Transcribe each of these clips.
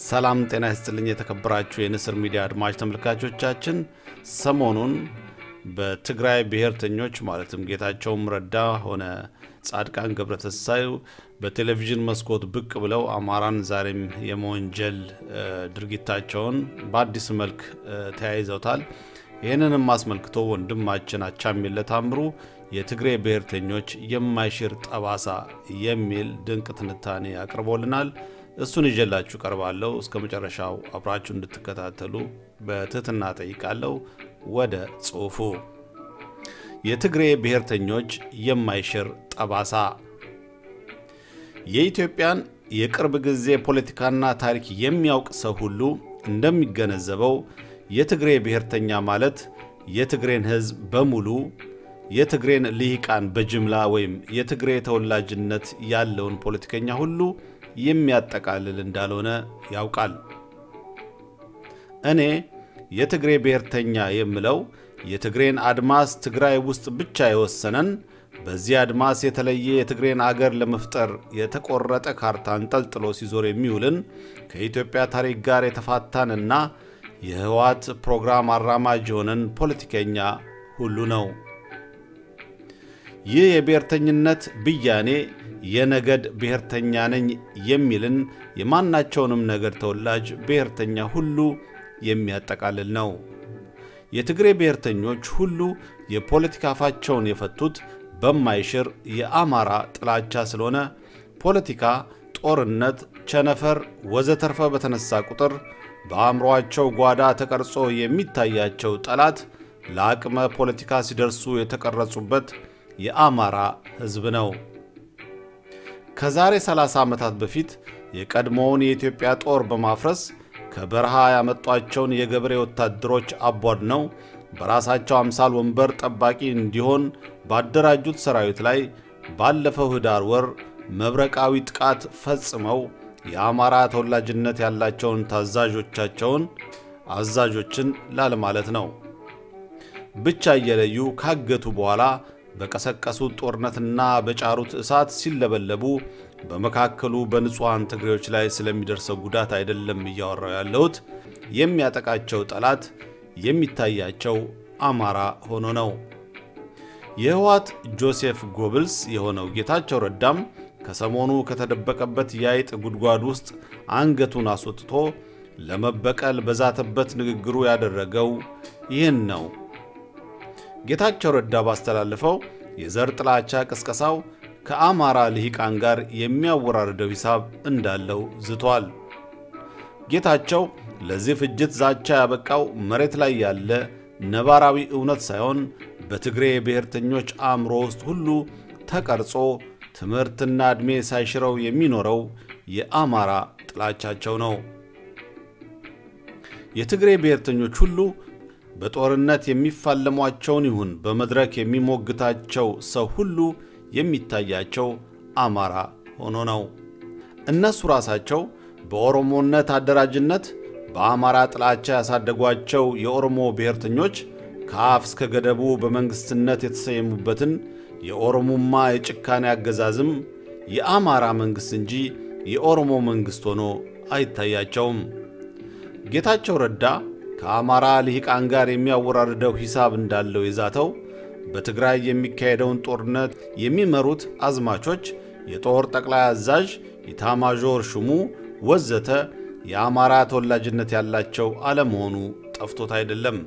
ሰላም ጤና ይስጥልኝ። የተከበራችሁ የንስር ሚዲያ አድማጭ ተመልካቾቻችን ሰሞኑን በትግራይ ብሔርተኞች ማለትም ጌታቸውም ረዳ ሆነ ጻድቃን ገብረተንሳኤ በቴሌቪዥን መስኮት ብቅ ብለው አማራን ዛሬም የመወንጀል ድርጊታቸውን በአዲስ መልክ ተያይዘውታል። ይህንንም አስመልክቶ ወንድማችን አቻምየለ ታምሩ የትግሬ ብሔርተኞች የማይሽር ጠባሳ የሚል ድንቅ ትንታኔ አቅርቦልናል። እሱን ይዤላችሁ ቀርባለሁ። እስከ መጨረሻው አብራችሁ እንድትከታተሉ በትህትና ጠይቃለሁ። ወደ ጽሑፉ የትግሬ ብሔርተኞች የማይሽር ጠባሳ የኢትዮጵያን የቅርብ ጊዜ ፖለቲካና ታሪክ የሚያውቅ ሰው ሁሉ እንደሚገነዘበው የትግሬ ብሔርተኛ ማለት የትግሬን ሕዝብ በሙሉ የትግሬን ልሂቃን በጅምላ ወይም የትግሬ ተወላጅነት ያለውን ፖለቲከኛ ሁሉ የሚያጠቃልል እንዳልሆነ ያውቃል። እኔ የትግሬ ብሔርተኛ የምለው የትግሬን አድማስ ትግራይ ውስጥ ብቻ የወሰነን በዚህ አድማስ የተለየ የትግሬን አገር ለመፍጠር የተቆረጠ ካርታ አንጠልጥሎ ሲዞር የሚውልን ከኢትዮጵያ ታሪክ ጋር የተፋታንና የህወሓት ፕሮግራም አራማጅ የሆነን ፖለቲከኛ ሁሉ ነው። ይህ የብሔርተኝነት ብያኔ የነገድ ብሔርተኛ ነኝ የሚልን የማናቸውንም ነገድ ተወላጅ ብሔርተኛ ሁሉ የሚያጠቃልል ነው። የትግሬ ብሔርተኞች ሁሉ የፖለቲካ አፋቸውን የፈቱት በማይሽር የአማራ ጥላቻ ስለሆነ ፖለቲካ፣ ጦርነት፣ ቸነፈር ወዘተርፈ በተነሳ ቁጥር በአእምሮአቸው ጓዳ ተቀርጾ የሚታያቸው ጠላት ለአቅመ ፖለቲካ ሲደርሱ የተቀረጹበት የአማራ ሕዝብ ነው። ከዛሬ 30 ዓመታት በፊት የቀድሞውን የኢትዮጵያ ጦር በማፍረስ ከበረሃ ያመጧቸውን የገበሬ ወታደሮች አቧድነው በራሳቸው አምሳል ወንበር ጠባቂ እንዲሆን ባደራጁት ሰራዊት ላይ ባለፈው ኅዳር ወር መብረቃዊ ጥቃት ፈጽመው የአማራ ተወላጅነት ያላቸውን ታዛዦቻቸውን አዛዦችን ላለማለት ነው ብቻ እየለዩ ካገቱ በኋላ በቀሰቀሱት ጦርነትና በጫሩት እሳት ሲለበለቡ በመካከሉ በንጹሐን ትግሬዎች ላይ ስለሚደርሰው ጉዳት አይደለም እያወራው ያለሁት። የሚያጠቃቸው ጠላት የሚታያቸው አማራ ሆኖ ነው። የህወሓት ጆሴፍ ጎብልስ የሆነው ጌታቸው ረዳም ከሰሞኑ ከተደበቀበት የአይጥ ጉድጓድ ውስጥ አንገቱን አስወጥቶ ለመበቀል በዛተበት ንግግሩ ያደረገው ይህን ነው። ጌታቸው ረዳ ባስተላለፈው የዘር ጥላቻ ቅስቀሳው ከአማራ ልሂቃን ጋር የሚያወራርደው ሂሳብ እንዳለው ዝቷል። ጌታቸው ለዚህ ፍጅት ዛቻ ያበቃው መሬት ላይ ያለ ነባራዊ እውነት ሳይሆን በትግሬ ብሔርተኞች አእምሮ ውስጥ ሁሉ ተቀርጾ ትምህርትና ዕድሜ ሳይሽረው የሚኖረው የአማራ ጥላቻቸው ነው። የትግሬ ብሔርተኞች ሁሉ በጦርነት የሚፋለሟቸውን ይሁን በመድረክ የሚሞግታቸው ሰው ሁሉ የሚታያቸው አማራ ሆኖ ነው። እነሱ ራሳቸው በኦሮሞነት አደራጅነት በአማራ ጥላቻ ያሳደጓቸው የኦሮሞ ብሔርተኞች ከአፍ እስከ ገደቡ በመንግሥትነት የተሰየሙበትን የኦሮሞማ የጭካኔ አገዛዝም የአማራ መንግሥት እንጂ የኦሮሞ መንግሥት ሆኖ አይታያቸውም። ጌታቸው ረዳ ከአማራ ልሂቃን ጋር የሚያወራርደው ሂሳብ እንዳለው የዛተው በትግራይ የሚካሄደውን ጦርነት የሚመሩት አዝማቾች፣ የጦር ጠቅላይ አዛዥ፣ ኢታማዦር ሹሙ ወዘተ የአማራ ተወላጅነት ያላቸው አለመሆኑ ጠፍቶት አይደለም።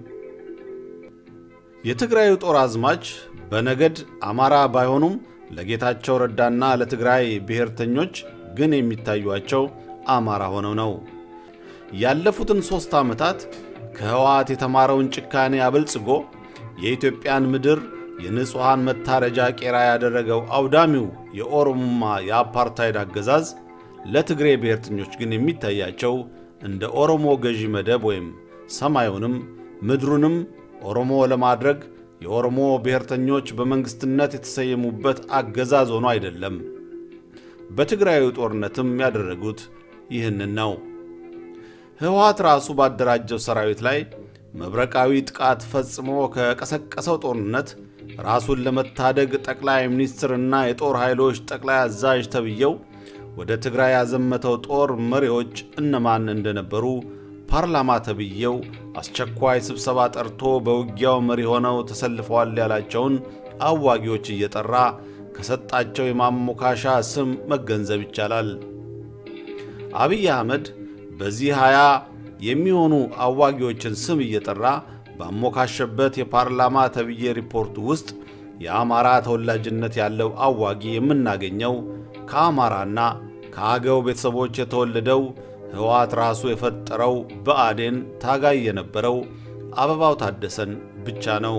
የትግራዩ ጦር አዝማች በነገድ አማራ ባይሆኑም ለጌታቸው ረዳና ለትግራይ ብሔርተኞች ግን የሚታዩቸው አማራ ሆነው ነው። ያለፉትን ሦስት ዓመታት ከህወሓት የተማረውን ጭካኔ አበልጽጎ የኢትዮጵያን ምድር የንጹሐን መታረጃ ቄራ ያደረገው አውዳሚው የኦሮሞማ የአፓርታይድ አገዛዝ ለትግሬ ብሔርተኞች ግን የሚታያቸው እንደ ኦሮሞ ገዢ መደብ ወይም ሰማዩንም ምድሩንም ኦሮሞ ለማድረግ የኦሮሞ ብሔርተኞች በመንግሥትነት የተሰየሙበት አገዛዝ ሆኖ አይደለም። በትግራዩ ጦርነትም ያደረጉት ይህንን ነው። ህወሓት ራሱ ባደራጀው ሰራዊት ላይ መብረቃዊ ጥቃት ፈጽሞ ከቀሰቀሰው ጦርነት ራሱን ለመታደግ ጠቅላይ ሚኒስትርና የጦር ኃይሎች ጠቅላይ አዛዥ ተብየው ወደ ትግራይ ያዘመተው ጦር መሪዎች እነማን እንደነበሩ ፓርላማ ተብዬው አስቸኳይ ስብሰባ ጠርቶ በውጊያው መሪ ሆነው ተሰልፈዋል ያላቸውን አዋጊዎች እየጠራ ከሰጣቸው የማሞካሻ ስም መገንዘብ ይቻላል። አብይ አህመድ በዚህ ሀያ የሚሆኑ አዋጊዎችን ስም እየጠራ ባሞካሸበት የፓርላማ ተብዬ ሪፖርቱ ውስጥ የአማራ ተወላጅነት ያለው አዋጊ የምናገኘው ከአማራና ከአገው ቤተሰቦች የተወለደው ሕወሓት ራሱ የፈጠረው ብአዴን ታጋይ የነበረው አበባው ታደሰን ብቻ ነው።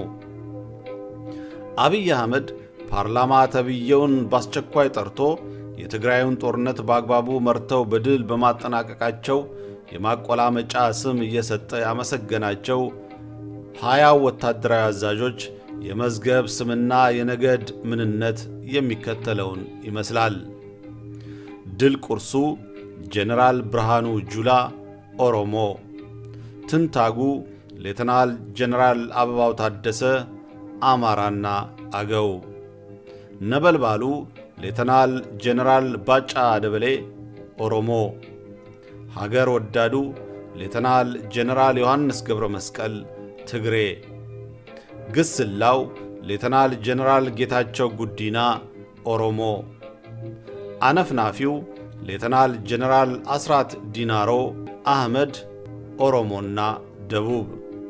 አብይ አህመድ ፓርላማ ተብዬውን በአስቸኳይ ጠርቶ የትግራዩን ጦርነት በአግባቡ መርተው በድል በማጠናቀቃቸው የማቆላመጫ ስም እየሰጠ ያመሰገናቸው ሀያው ወታደራዊ አዛዦች የመዝገብ ስምና የነገድ ምንነት የሚከተለውን ይመስላል። ድል ቁርሱ ጄኔራል ብርሃኑ ጁላ ኦሮሞ፣ ትንታጉ ሌተናል ጄኔራል አበባው ታደሰ አማራና አገው፣ ነበልባሉ ሌተናል ጄኔራል ባጫ ደበሌ ኦሮሞ፣ ሀገር ወዳዱ ሌተናል ጄኔራል ዮሐንስ ገብረ መስቀል ትግሬ፣ ግስላው ሌተናል ጄኔራል ጌታቸው ጉዲና ኦሮሞ፣ አነፍናፊው ሌተናል ጄኔራል አስራት ዲናሮ አህመድ ኦሮሞና ደቡብ፣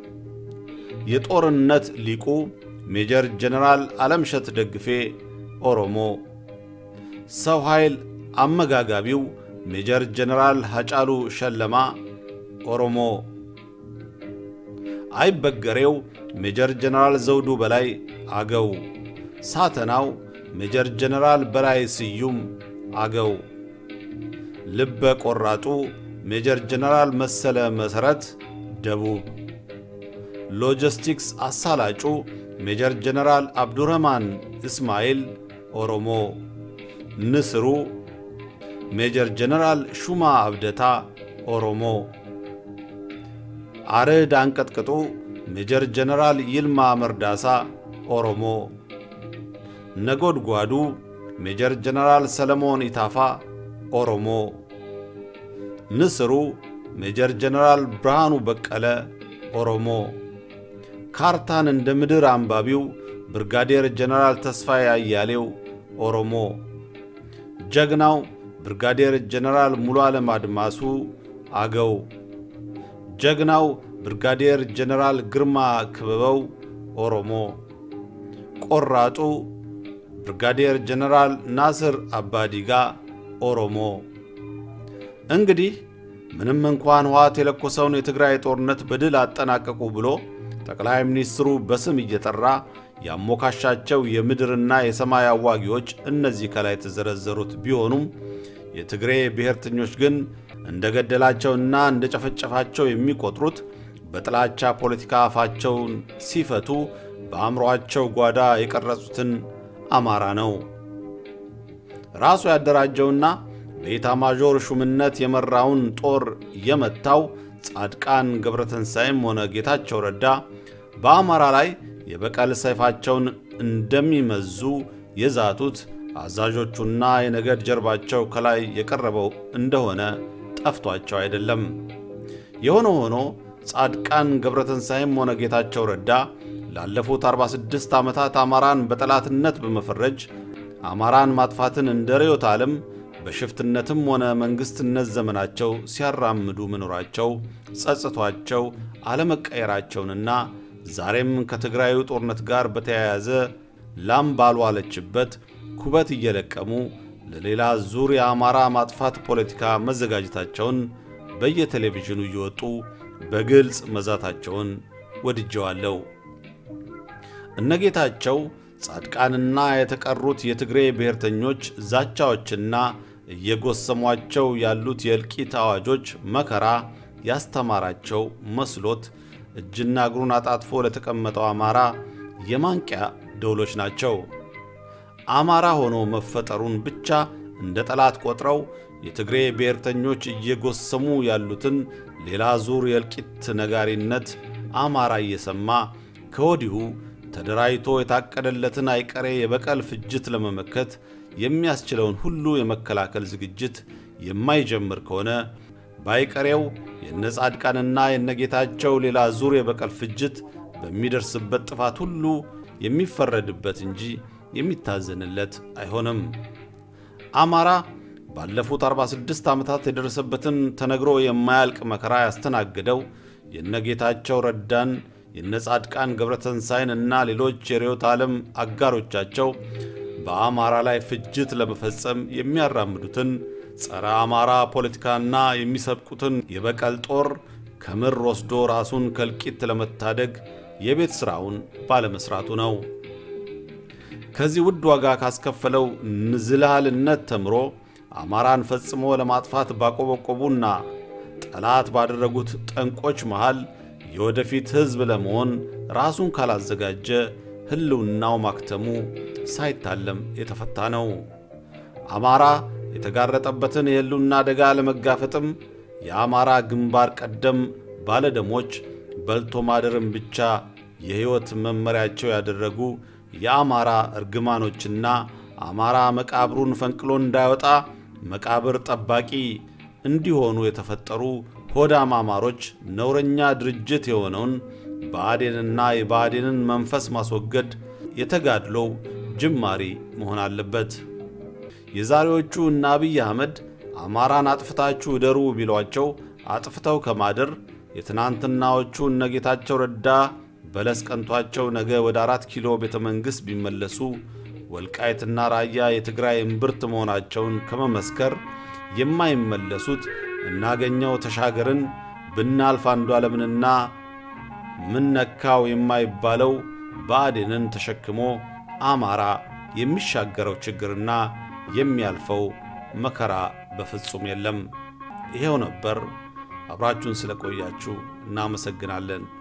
የጦርነት ሊቁ ሜጀር ጄኔራል ዓለምሸት ደግፌ ኦሮሞ፣ ሰው ኃይል አመጋጋቢው ሜጀር ጄኔራል ሐጫሉ ሸለማ ኦሮሞ፣ አይበገሬው ሜጀር ጄኔራል ዘውዱ በላይ አገው፣ ሳተናው ሜጀር ጄኔራል በላይ ስዩም አገው፣ ልበ ቆራጡ ሜጀር ጄኔራል መሰለ መሠረት ደቡብ፣ ሎጂስቲክስ አሳላጩ ሜጀር ጄኔራል አብዱረህማን እስማኤል ኦሮሞ፣ ንስሩ ሜጀር ጄኔራል ሹማ አብደታ ኦሮሞ፣ አርዕድ አንቀጥቅጡ ሜጀር ጄኔራል ይልማ መርዳሳ ኦሮሞ፣ ነጎድጓዱ ሜጀር ጄኔራል ሰለሞን ኢታፋ ኦሮሞ፣ ንስሩ ሜጀር ጄኔራል ብርሃኑ በቀለ ኦሮሞ፣ ካርታን እንደ ምድር አንባቢው ብርጋዴር ጄኔራል ተስፋዬ አያሌው ኦሮሞ፣ ጀግናው ብርጋዴር ጄኔራል ሙሉ ዓለም አድማሱ አገው፣ ጀግናው ብርጋዴር ጄኔራል ግርማ ክበበው ኦሮሞ፣ ቆራጡ ብርጋዴር ጄኔራል ናስር አባዲጋ ኦሮሞ። እንግዲህ ምንም እንኳን ሕወሓት የለኮሰውን የትግራይ ጦርነት በድል አጠናቀቁ ብሎ ጠቅላይ ሚኒስትሩ በስም እየጠራ ያሞካሻቸው የምድርና የሰማይ አዋጊዎች እነዚህ ከላይ የተዘረዘሩት ቢሆኑም የትግሬ ብሔርተኞች ግን እንደ ገደላቸውና እንደ ጨፈጨፋቸው የሚቆጥሩት በጥላቻ ፖለቲካ አፋቸውን ሲፈቱ በአእምሮአቸው ጓዳ የቀረጹትን አማራ ነው። ራሱ ያደራጀውና በኢታማዦር ሹምነት የመራውን ጦር የመታው ጻድቃን ገብረተንሳይም ሆነ ጌታቸው ረዳ በአማራ ላይ የበቀል ሰይፋቸውን እንደሚመዙ የዛቱት አዛዦቹና የነገድ ጀርባቸው ከላይ የቀረበው እንደሆነ ጠፍቷቸው አይደለም። የሆነ ሆኖ ጻድቃን ገብረተንሳይም ሆነ ጌታቸው ረዳ ላለፉት 46 ዓመታት አማራን በጠላትነት በመፈረጅ አማራን ማጥፋትን እንደ ርዕዮተ ዓለም በሽፍትነትም ሆነ መንግሥትነት ዘመናቸው ሲያራምዱ መኖራቸው ጸጽቷቸው አለመቀየራቸውንና ዛሬም ከትግራዩ ጦርነት ጋር በተያያዘ ላም ባልዋለችበት ኩበት እየለቀሙ ለሌላ ዙር የአማራ ማጥፋት ፖለቲካ መዘጋጀታቸውን በየቴሌቪዥኑ እየወጡ በግልጽ መዛታቸውን ወድጀዋለሁ። እነጌታቸው ጻድቃንና የተቀሩት የትግሬ ብሔርተኞች ዛቻዎችና እየጎሰሟቸው ያሉት የእልቂት አዋጆች መከራ ያስተማራቸው መስሎት እጅና እግሩን አጣጥፎ ለተቀመጠው አማራ የማንቂያ ደውሎች ናቸው። አማራ ሆኖ መፈጠሩን ብቻ እንደ ጠላት ቆጥረው የትግሬ ብሔርተኞች እየጎሰሙ ያሉትን ሌላ ዙር የእልቂት ነጋሪነት አማራ እየሰማ ከወዲሁ ተደራጅቶ የታቀደለትን አይቀሬ የበቀል ፍጅት ለመመከት የሚያስችለውን ሁሉ የመከላከል ዝግጅት የማይጀምር ከሆነ ባይቀሬው የነ ጻድቃንና የነጌታቸው ሌላ ዙር የበቀል ፍጅት በሚደርስበት ጥፋት ሁሉ የሚፈረድበት እንጂ የሚታዘንለት አይሆንም። አማራ ባለፉት 46 ዓመታት የደረሰበትን ተነግሮ የማያልቅ መከራ ያስተናገደው የነጌታቸው ረዳን የነጻድቃን ገብረተንሳይን እና ሌሎች የርዕዮተ ዓለም አጋሮቻቸው በአማራ ላይ ፍጅት ለመፈጸም የሚያራምዱትን ጸረ አማራ ፖለቲካና የሚሰብቁትን የበቀል ጦር ከምር ወስዶ ራሱን ከእልቂት ለመታደግ የቤት ሥራውን ባለመሥራቱ ነው። ከዚህ ውድ ዋጋ ካስከፈለው ንዝላልነት ተምሮ አማራን ፈጽሞ ለማጥፋት ባቆበቆቡና ጠላት ባደረጉት ጠንቆች መሃል የወደፊት ሕዝብ ለመሆን ራሱን ካላዘጋጀ ሕልውናው ማክተሙ ሳይታለም የተፈታ ነው። አማራ የተጋረጠበትን የሕልውና አደጋ ለመጋፈጥም የአማራ ግንባር ቀደም ባለደሞች በልቶ ማደርን ብቻ የሕይወት መመሪያቸው ያደረጉ የአማራ እርግማኖችና አማራ መቃብሩን ፈንቅሎ እንዳይወጣ መቃብር ጠባቂ እንዲሆኑ የተፈጠሩ ሆዳም አማሮች ነውረኛ ድርጅት የሆነውን ብአዴንና የብአዴንን መንፈስ ማስወገድ የተጋድሎው ጅማሬ መሆን አለበት። የዛሬዎቹ እነ አብይ አህመድ አማራን አጥፍታችሁ እደሩ ቢሏቸው አጥፍተው ከማደር የትናንትናዎቹ እነ ጌታቸው ረዳ በለስ ቀንቷቸው ነገ ወደ አራት ኪሎ ቤተ መንግሥት ቢመለሱ ወልቃይትና ራያ የትግራይ እምብርት መሆናቸውን ከመመስከር የማይመለሱት እናገኘው ተሻገርን ብናልፍ አንዱዓለምንና ምን ነካው የማይባለው ብአዴንን ተሸክሞ አማራ የሚሻገረው ችግርና የሚያልፈው መከራ በፍጹም የለም። ይሄው ነበር። አብራችሁን ስለቆያችሁ እናመሰግናለን።